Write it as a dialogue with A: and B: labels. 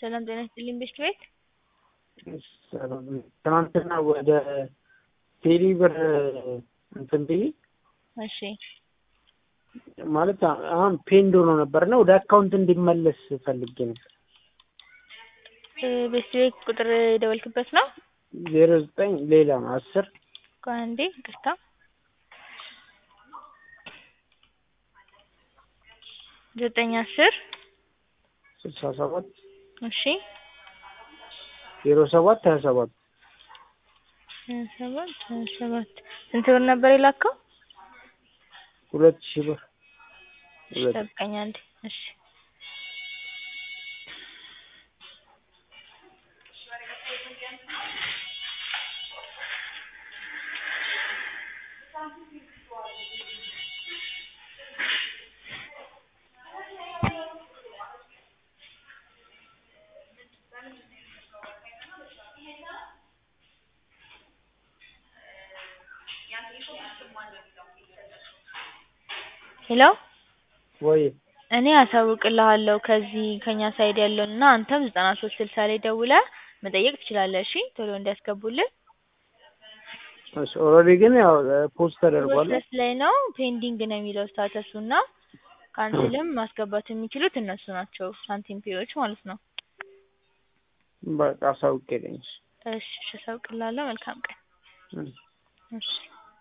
A: ሰላም ጤና ይስጥልኝ ቤስት ቤት
B: ትናንትና ወደ ቴሌ ብር እንትን ብዬ
A: እሺ
B: ማለት አሁን ፔንድ ሆኖ ነበር እና ወደ አካውንት እንዲመለስ ፈልጌ ነበር።
A: ቤስት ቤት ቁጥር የደወልክበት ነው?
B: ዜሮ ዘጠኝ ሌላ ነው አስር
A: ቆይ አንዴ ይቅርታ ዘጠኝ አስር
B: ስልሳ ሰባት
A: እሺ
B: ዜሮ ሰባት ሀያ ሰባት
A: ሀያ ሰባት ሀያ ሰባት ስንት ብር ነበር የላከው?
B: ሁለት ሺህ ብር
A: እሺ ጠብቀኝ አንዴ እሺ ሄሎ
B: ወይ
A: እኔ አሳውቅልሃለሁ ከዚህ ከኛ ሳይድ ያለውን እና አንተም ዘጠና ሶስት ስልሳ ላይ ደውለህ መጠየቅ ትችላለህ። እሺ ቶሎ እንዲያስገቡልህ።
B: እሺ ኦልሬዲ ግን ያው ፖስት ተደርጓል።
A: ፕሮሰስ ላይ ነው ፔንዲንግ ነው የሚለው ስታተሱ እና ካንስልም ማስገባት የሚችሉት እነሱ ናቸው ሳንቲም ፔዎች ማለት ነው።
B: በቃ አሳውቄልኝ።
A: እሺ እሺ አሳውቅልሃለሁ። መልካም ቀን።
B: እሺ።
A: እሺ